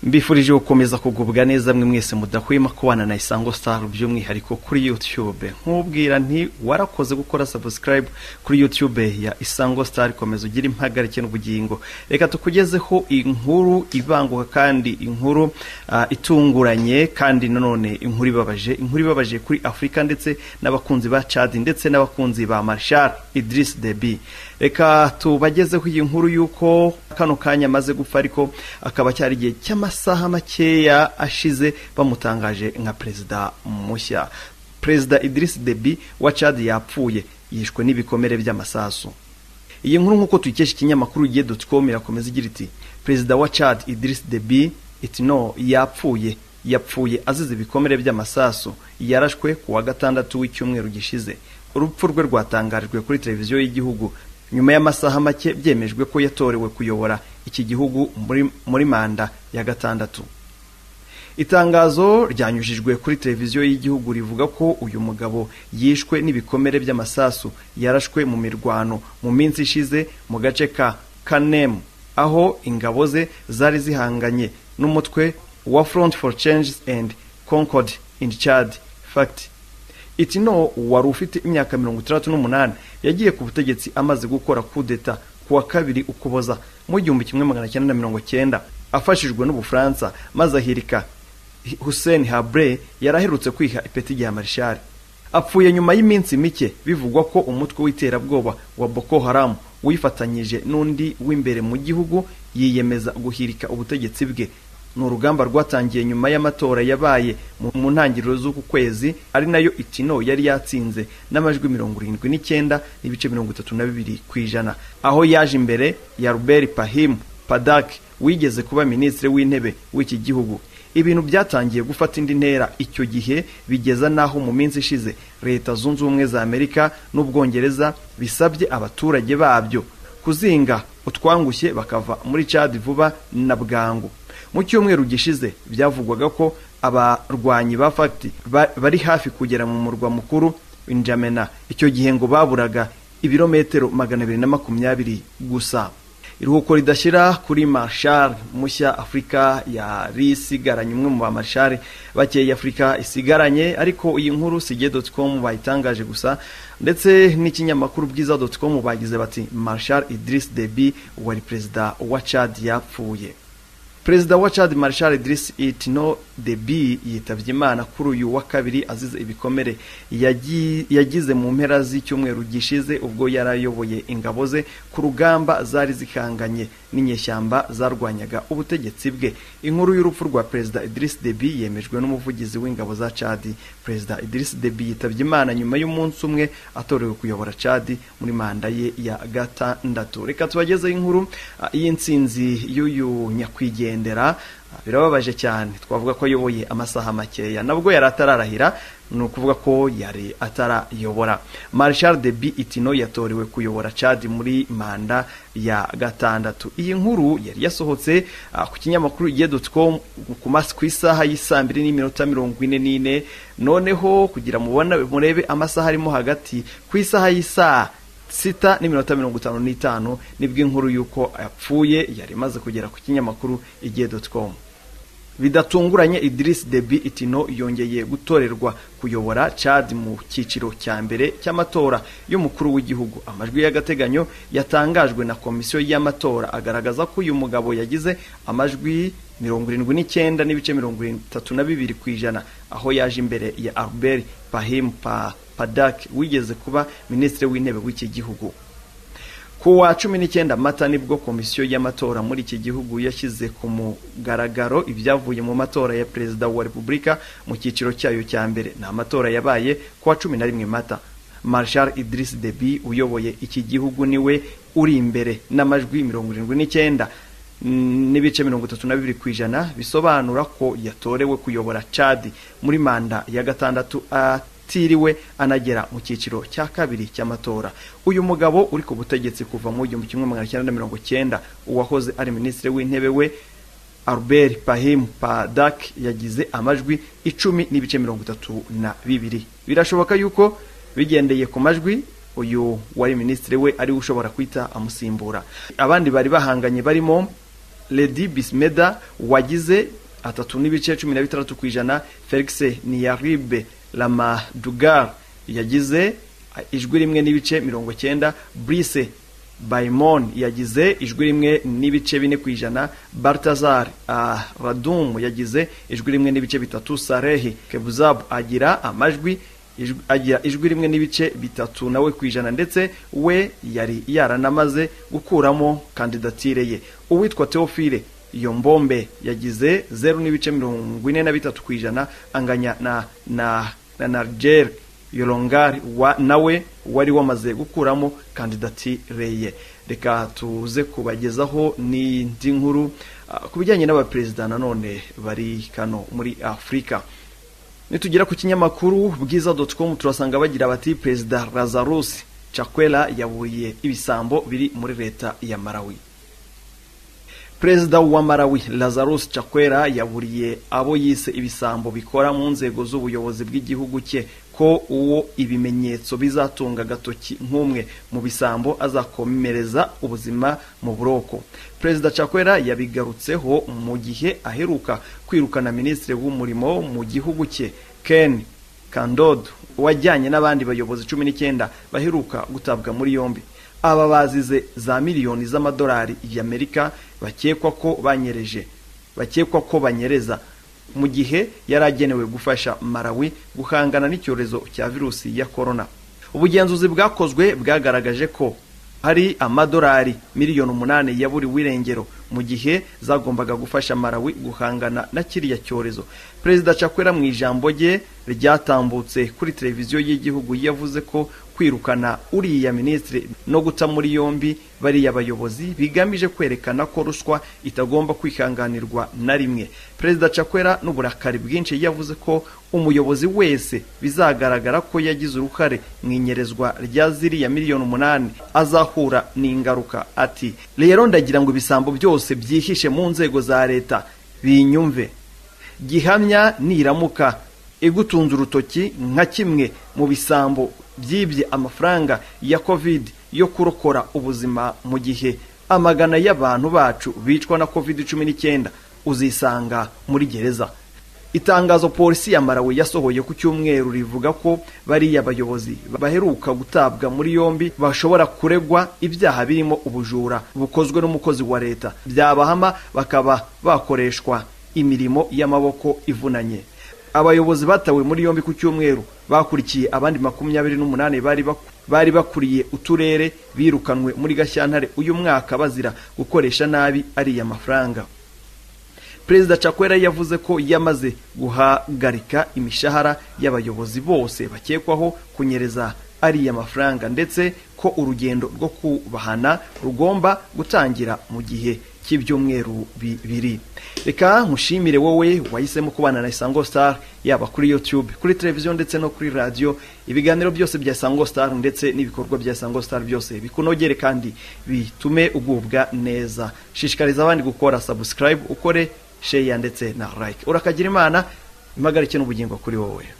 mbifurije gukomeza kugubwa neza mwe mwese mudahwema kubana na isango star by'umwihariko kuri youtube nk'ubwira nti warakoze gukora subscribe kuri youtube ya isango star komeza ugira impagarike n'ubugingo reka tukugezeho inkuru ibanguka kandi inkuru ah, itunguranye kandi nanone inkuru ibabaje inkuru ibabaje kuri afurika ndetse n'abakunzi ba chad ndetse n'abakunzi ba marshal idris debi reka tubagezeho iyi nkuru y'uko kano kanya amaze gupfa ariko akaba cyari igihe cy'amasaha makeya ashize bamutangaje nka perezida mushya perezida idris debi wa chad yapfuye yishwe n'ibikomere by'amasasu iyi nkuru nk'uko tuyikesha ikinyamakuru igihe dotcom irakomeza igira iti perezida wa chad idris debi iti no yapfuye yapfuye azize ibikomere by'amasasu yarashwe ku wa gatandatu w'icyumweru gishize urupfu rwe rwatangarijwe kuri televiziyo y'igihugu nyuma y'amasaha make byemejwe ko yatorewe kuyobora iki gihugu muri, muri manda ya gatandatu itangazo ryanyujijwe kuri televiziyo y'igihugu rivuga ko uyu mugabo yishwe n'ibikomere by'amasasu yarashwe mu mirwano mu minsi ishize mu gace ka kanemu aho ingabo ze zari zihanganye n'umutwe wa front for change and concord in chad fact itino wari ufite imyaka mirongo itandatu n'umunani yagiye ku butegetsi amaze gukora kudeta ku wa kabiri ukuboza mu gihumbi kimwe magana cyenda na mirongo cyenda afashijwe n'ubufaransa maze ahirika hussein habre yari aherutse kwiha ipeti rya marishari apfuye nyuma y'iminsi mike bivugwa ko umutwe w'iterabwoba wa boko haram wifatanyije n'undi w'imbere mu gihugu yiyemeza guhirika ubutegetsi bwe ni urugamba rwatangiye nyuma y'amatora yabaye mu- mu ntangiriro z'uku kwezi ari nayo itino yari yatsinze n'amajwi mirongo irindwi n'icyenda n'ibice mirongo itatu na bibiri ku ijana aho yaje imbere ya Robert Pahim Padak wigeze kuba minisitiri w'intebe w'iki gihugu ibintu byatangiye gufata indi ntera icyo gihe bigeza n'aho mu minsi ishize leta zunze ubumwe za amerika n'ubwongereza bisabye abaturage babyo kuzinga utwangushye bakava muri cadi vuba na bwangu mu cyumweru gishize byavugwaga ko abarwanyi ba fagiti ba- bari hafi kugera mu murwa mukuru injamena icyo gihe ngo baburaga ibirometero magana abiri na makumyabiri gusa iruhuko ridashyira kuri marshal mushya afurika yari isigaranye umwe mu ba marshal bakeya afurika isigaranye ariko iyi nkuru sige com bayitangaje gusa ndetse n'ikinyamakuru bwiza com bagize bati marshal idris debi wari perezida wa chad yapfuye perezida wa chad marshal idris itno debi yitabye imana kuri uyu wa kabiri azize ibikomere yagi- yagize mu mpera z'icyumweru gishize ubwo yari ayoboye ingabo ze ku rugamba zari zihanganye n'inyeshyamba zarwanyaga ubutegetsi bwe inkuru y'urupfu rwa perezida idris debi yemejwe n'umuvugizi w'ingabo za chad perezida idris debi yitabye imana nyuma y'umunsi umwe atorewe kuyobora chad muri manda ye ya gatandatu reka tubagezeho inkuru ah, y'insinzi y'uyu nyakwigendera Ah, birababaje cyane twavuga ko ayoboye amasaha makeya nabwo yari atararahira ni ukuvuga ko yari atarayobora marshal debi itino yatorewe kuyobora chad muri manda ya gatandatu iyi nkuru yari yasohotse ah, ku kinyamakuru igihe.com ku mas- ku isaha y'isaa mbiri n'iminota mirongo ine n'ine noneho kugira mubona murebe amasaha arimo hagati ku isaha y'isaa sita n'iminota mirongo itanu n'itanu nibwo inkuru y'uko yapfuye yari imaze kugera ku kinyamakuru igihe com bidatunguranye Idris Deby Itino yongeye gutorerwa kuyobora Chad mu cyiciro cya mbere cy'amatora y'umukuru w'igihugu amajwi y'agateganyo yatangajwe na komisiyo y'amatora agaragaza ko uyu mugabo yagize amajwi mirongo irindwi n'icyenda n'ibice mirongo itatu na bibiri ku ijana aho yaje imbere ya Albert Pahim Pa- Padak wigeze kuba minisitiri w'intebe w'iki gihugu ku wa cumi n'icyenda mata nibwo komisiyo y'amatora muri iki gihugu yashyize ku mugaragaro ibyavuye mu matora ya perezida wa repubulika mu cyiciro cyayo cya mbere ni amatora yabaye ku wa cumi na rimwe mata marshal idris debi uyoboye iki gihugu niwe uri imbere n'amajwi mirongo irindwi n'icyenda mm, n'ibice mirongo itatu na bibiri ku ijana bisobanura ko yatorewe kuyobora chadi muri manda ya gatandatu a atiriwe anagera mu cyiciro cya kabiri cy'amatora uyu mugabo uri ku butegetsi kuva mu igihumbi kimwe magana cyenda na mirongo cyenda uwahoze ari minisitiri w'intebe we albert pahim padak yagize amajwi icumi n'ibice mirongo itatu na bibiri birashoboka yuko bigendeye ku majwi uyu wari minisitiri we ariwe ushobora kwita amusimbura abandi bari bahanganye barimo Lady Bismeda wagize atatu n'ibice cumi na bitandatu ku ijana felix niyaribe ramadugar yagize ijwi rimwe n'ibice mirongo cyenda brise bayimon yagize ijwi rimwe n'ibice bine ku ijana bartazar radum yagize ijwi rimwe n'ibice bitatu sarehi kebuzabu agira amajwi agira ijwi rimwe n'ibice bitatu nawe ku ijana ndetse we yari yaranamaze gukuramo kandidatire ye uwitwa teofile iyo mbombe yagize zeru n'ibice mirongo ine na bitatu ku ijana anganya na na na narigeri yorongari wa nawe wari wamaze gukuramo kandidatire ye reka tuze kubagezaho n'indi nkuru ku bijyanye n'abaperezida nanone bari kano muri afurika nitugera ku kinyamakuru bwiza doti komu turasanga bagira bati perezida razarusi cakwera yaburiye ibisambo biri muri leta ya marawi perezida wa marawi lazarus cakwera yaburiye abo yise ibisambo bikora mu nzego z'ubuyobozi bw'igihugu cye ko uwo ibimenyetso bizatunga agatoki nk'umwe mu bisambo azakomereza ubuzima mu buroko perezida cakwera yabigarutseho mu gihe aheruka kwirukana minisitiri w'umurimo mu gihugu cye ken kandodo wajyanye n'abandi bayobozi cumi n'icyenda baheruka gutabwa muri yombi aba bazize za miliyoni z'amadolari y'amerika bakekwa ko banyereje bakekwa ko banyereza mu gihe yari agenewe gufasha marawi guhangana n'icyorezo cya virusi ya korona ubugenzuzi bwakozwe bwagaragaje ko hari amadolari miliyoni umunani ya buri wirengero mu gihe zagombaga gufasha marawi guhangana na kiriya cyorezo perezida cakwera mu ijambo rye ryatambutse kuri televiziyo y'igihugu yavuze ko kwirukana uriya minisitiri no guta muri yombi bariya bayobozi bigamije kwerekana ko ruswa itagomba kwihanganirwa na rimwe perezida cakwera n'uburakari bwinshi yavuze ko umuyobozi wese bizagaragara ko yagize uruhare mu inyerezwa rya ziriya miliyoni umunani azahura n'ingaruka ati rero ndagira ngo ibisambo byose byihishe mu nzego za leta binyumve gihamya niramuka igutunze urutoki nka kimwe mu bisambo byibye amafaranga ya covid yo kurokora ubuzima mu gihe amagana y'abantu bacu bicwa na covid cumi n'icyenda uzisanga muri gereza itangazo polisi ya marawe yasohoye ku cyumweru rivuga ko bariya bayobozi baheruka gutabwa muri yombi bashobora kuregwa ibyaha birimo ubujura bukozwe n'umukozi wa leta byabahama bakaba bakoreshwa imirimo y'amaboko ivunanye abayobozi batawe muri yombi ku cyumweru bakurikiye abandi makumyabiri n'umunani bari bakuriye uturere birukanwe muri gashyantare uyu mwaka bazira gukoresha nabi ariya mafaranga perezida cakwera yavuze ko yamaze guhagarika imishahara y'abayobozi bose bakekwaho kunyereza ariya mafaranga ndetse ko urugendo rwo kubahana rugomba gutangira mu gihe cy'ibyumweru bibiri reka nkushimire wowe wahisemo kubana na isango star yaba kuri youtube kuri televiziyo ndetse no kuri radiyo ibiganiro byose bya isango star ndetse n'ibikorwa bya isango star byose bikunogere kandi bitume ugubwa neza shishikariza abandi gukora subscribe ukore sheya ndetse na like urakagira imana impagarike n'ubugingo kuri wowe